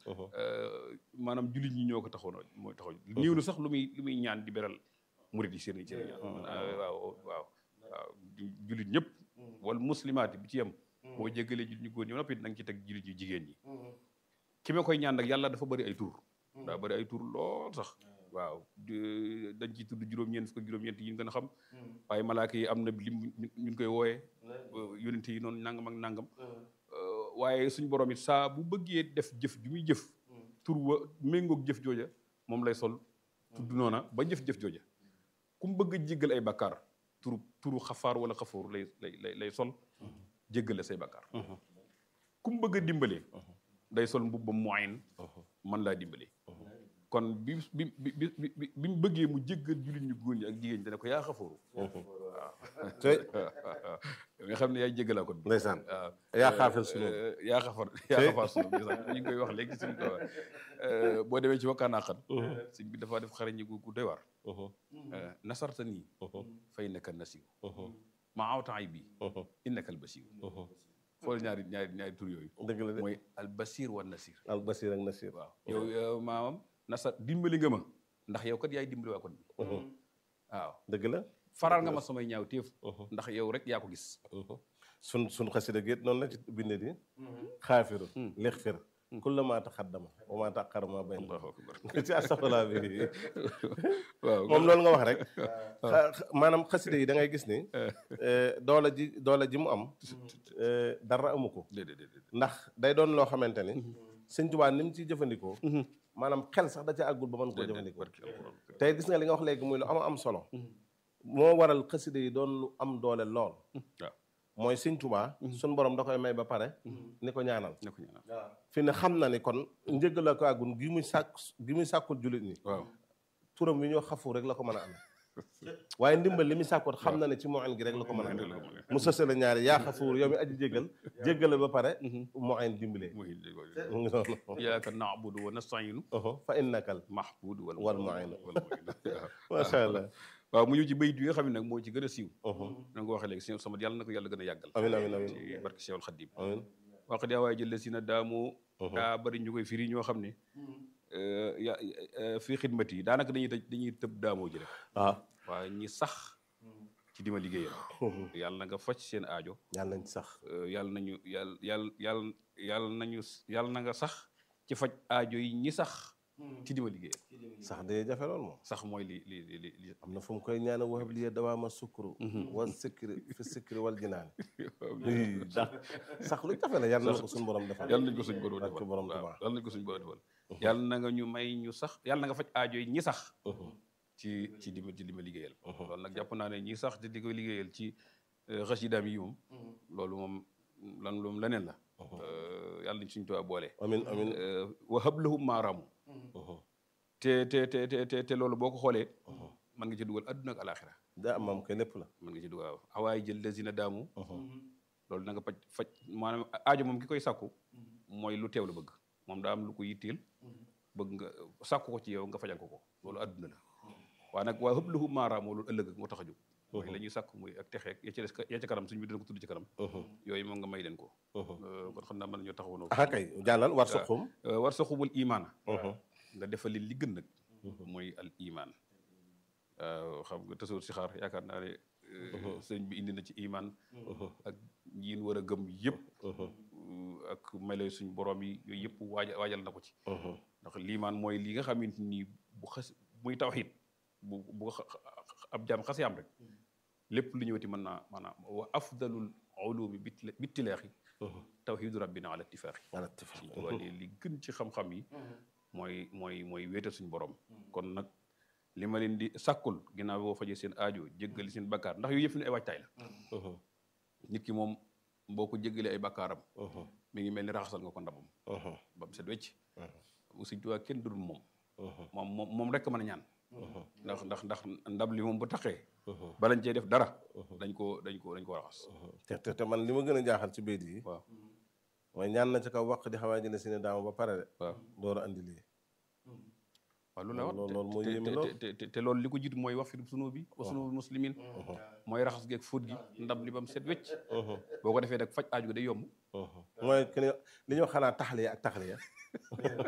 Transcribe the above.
maanaam jullit ñi ñoo ko taxoon mooy taxoon néew na sax lu muy lu muy ñaan di beral murid yi seen seen ñaan waaw waaw waaw jullit ñëpp wala muslimaat bi ci yem boo jéggalee jullit ñu góor ñi noppi na nga ci teg jullit ñu jigéen ñi ki ma koy ñaan nag yàlla dafa bëri ay tur daa bëri ay tur lool sax waaw dañ ci tudd juróom-ñeent fukk juróom-ñeent yi ñu gën a xam waaye malaaka yi am na lim ñu koy wooyee yonente yi noonu nangam ak nangam waaye suñ borom it saa bu bëggee def jëf ju muy jëf tur wa méngoog jëf jooja moom lay sol tudd noona ba jëf-jëf jooja ku mu bëgg a jéggal ay bakkaar turu turu xafaar wala xafóor lay lay lay sol jéggale say bakkaar ku mu bëgg a dimbalee day sol mbubbam moyen man laa dimbalee kon bi bi bi bi bi bi mu bëggee mu jéggal jullit ñu góor ñi ak jigéen ñi dana ko yaa xafóoru waaw nga xam ne yaay jéggalaa kon ndeysaan waaw yaa xaafal sunu yaa xafar yaa xafar sunu ñu ngi koy wax léegi suñu ko boo demee ci wakkaanaa xan sëñ bi dafa def xarañi gu gu doy waar nasarta nii fa innaka nasiw ma awta ay bi innaka al basiw xool ñaari ñaari ñaari tur yooyu dëgg la de mooy al basir wa nasir al basir ak nasir waaw yow maamam nasar dimbali nga ma ndax yow kat yaay dimbali waa kon bi waaw dëgg la faral nga ma samay ñaaw téef ndax yow rek yaa ko gis sun sun xasida géet noonu la ci bindee di xaafiru lixfir kulla maa taxaddama wa maa taxara maa bayn allahu akbar ci astafurlah bi waaw moom loolu nga wax rek maanaam xasida yi da ngay gis ni doole ji doole ji mu am dara amu ko déedéet déedéet ndax day doon loo xamante ni sëñ Tuubaa ni mu ciy jëfandikoo maanaam xel sax da ca àggul ba mën koo jëfandikoo barki alquran tey gis nga li nga wax léegi muy lu am am solo moo waral xasida yi doon lu am doole lool waaw mooy sëñ Tuubaa suñ borom da koy may ba pare ni ko ñaanal ne ko ñaanal fi ne xam na ni kon njëggal ko àggun gi muy sàkk gi muy sàkkul jullit ñi waaw turam wi ñoo xafu rek la ko mën a amee waaye ndimbal li muy sàkkoot xam na ne ci moyen gi rek la ko mën a amee mu sëse la ñaari yaa xafuur yow mi aji jéggal jéggale ba pare moyen dimbalee muy mu ngi noonu iyyaka na'budu wa nasta'inu fa innakal mahbudu wal wal mu'in wal mu'in macha allah waaw mu ñëw ci bayit yi nga xam ne nag moo ci gën a siiw na nga ko waxee léegi sëñ sama yàlla na ko yàlla gën a yàggal amin amin amin ci barke Cheikhul Khadim amin wax daa waaye jël si na daamu daa bari ñu koy firi ñoo xam ne ya fii xidmat yi daanaka dañuy tëj dañuy tëb daamoo ji rek waaw waaye ñi sax ci dima liggéeyal yàlla na nga faj seen aajo yàlla nañ ci sax yàlla nañu yàlla yàlla yàlla yàlla nañu yàlla na nga sax ci faj aajo yi ñi sax ci dima liggéeyal sax day jafe lool moom sax mooy li li li li li am na fu mu koy ñaane waxab liye dawaama sukkuru wal sikri fi sikri wal jinaani ndax sax lu jafe la yàlla na ko suñu borom defal yàlla nañ ko suñ borom barke defal borom waaw Tuubaa yàlla nañ ko suñ borom defal yàlla na nga ñu may ñu sax yàlla na nga faj aajo yi ñi sax ci ci di ma ci di ma liggéeyal loolu nag jàpp naa ne ñi sax di di ko liggéeyal ci xasidaam yi moom loolu moom lan loolu leneen la yàlla nañ suñ Tuubaa boole amin amin wa hablahum maaraamu te te te te te te loolu boo ko xoolee mën nga ci dugal adduna ak alaxira daa am maam koy lépp la mën nga ci dugal waaw awaay jël lazina daamu loolu na nga faj faj maanaam aajo moom ki koy sàkku mooy lu teew la bëgg moom daa am lu ko yitteel bëgg nga sàkku ko ci yow nga fajal ko ko loolu adduna la waaye nag waa hëpp lahu maaraamoo loolu ëllëg moo tax a jóg mooy la ñuy sàkku muy ak texeeg ya ci des ya ca kanam suñu bi dina ko tudd ci kanam yooyu moom nga may leen ko kon xam naa mën nañoo taxawoon ah kay jàllal war sa xum war sa xubul imaana nga defal leen li gën nag mooy al iman waaw xam nga tasawur si xaar yaakaar naa ne sëñ bi indi na ci iman ak yiin war a gëm yëpp ak melo suñ borom yi yooyu yëpp waaja waajal na ko ci ndax liimaan mooy li nga xamante ni bu xas muy tawxiid bu bu ab jaam xasee am rek lépp lu ñëwati mën naa maanaam wa afdalul ulumi bittilaaxi tawxiidu rabbina ala ittifaaxi ala tifaq suñ tubaab li gën ci xam-xam yi mooy mooy mooy wéetal suñu borom kon nag li ma leen di sàkkul ginnaaw boo fajee seen aajo jéggali seen bakkaar ndax yooyu yëpp ne ay waajtaay la nit ki moom boo ko jéggalee ay bakkaaram mi ngi mel ni raxasal nga ko ndabam ba mu set wecc Sëñ Tuubaa kenn dul moom moom moom moom rek mën a ñaan ndax ndax ndax ndab li moom bu taxee balañ cee def dara dañ ko dañ ko dañ ko raxas te te te man li ma gën a jaaxal ci béykat yi waaw mooy ñaan na ci kaw waq di xawaa jëne si ne daama ba pare de waaw door a andi lii waaw loolu la wax loolu loolu moo te- yéeme te- lool. te- te te loolu li ko jiitu mooy wax fi sunu bi wa sunu muslimin mooy raxas geeg fóot gi ndab li ba mu set wecc boo ko defee nag faj aaju gi day yomb mooy que ni li ñuy wax xanaa taxaliya ak taxaliya